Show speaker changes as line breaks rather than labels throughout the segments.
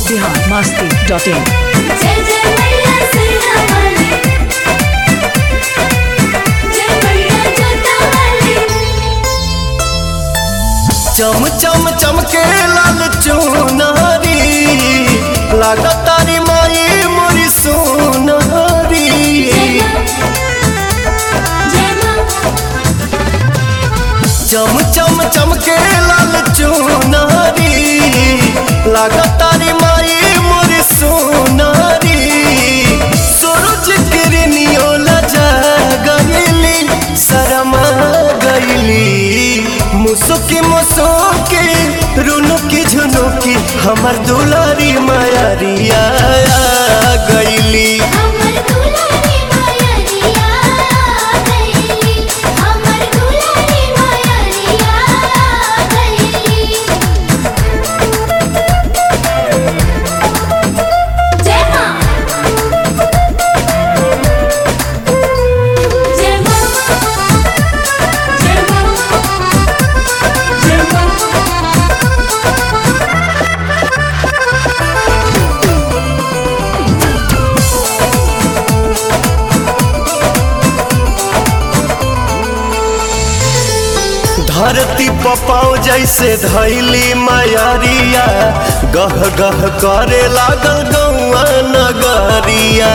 Bihar Masti dot in
जय जय मैया सैया वाली जय मैया जोता वाली
चम चम चमके लाल चुनारी लागत तारी माई मोरी सोनारी
जय मां
चम चम चमके लाल चुनारी लागत तारी माई मोरी सोनारी सूरज किरनियो लजा गईली शरमा गईली मुसुकी मुसुकी रुनुकी झुनुकी हमर दुलारी मायारिया गईली
हमर दुलारी मायरिया गईली हमर दुलारी मायरिया गईली जय मां जय मां जय मां जय मां
धरती पपाओ जैसे धैली मायारिया गह गह करे लागल गौआ नगरिया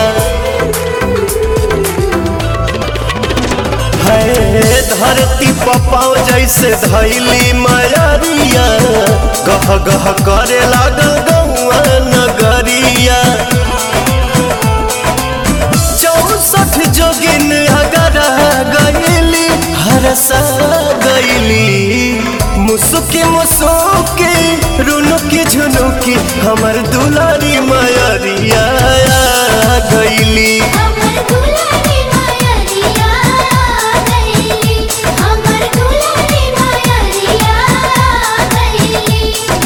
है धरती पपाओ जैसे धैली मायारिया गह गह करे लागल गौआ नगरिया चौसठ जोगिन अगर गईली हरसा गईली मुसुकी मुसुकी रुनुकी झुनुकी हमर दुलारी मायरिया गईली
हमर दुलारी मायरिया गईली हमर दुलारी मायरिया गईली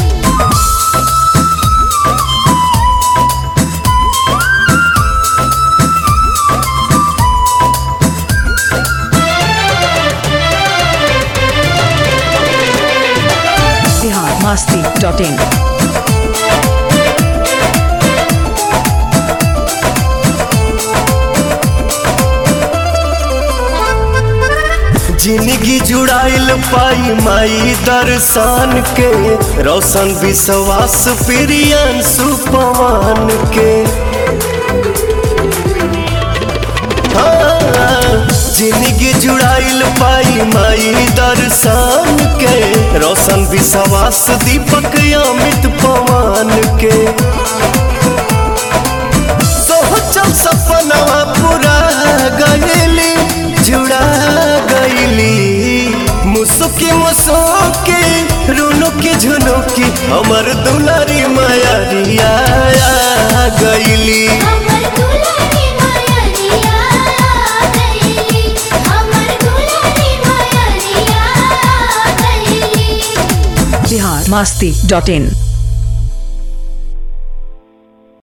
बिहार मस्ती डॉट इन
जिंदगी जुड़ाइल पाई माई दर्शन के रोशन विश्वास प्रियन सुपवान के हाँ, जिंदगी जुड़ाइल पाई माई दर्शन के रोशन विश्वास दीपक अमित पवन के सोचल सपनवा पूरा गईली जुड़ा गईली मुसुकी मुसुकी रुनुकी झुनुकी हमर दुलारी मायरिया गईली
हमर दुलारी मायरिया गईली हमर दुलारी मायरिया गईली
बिहार मस्ती डॉट इन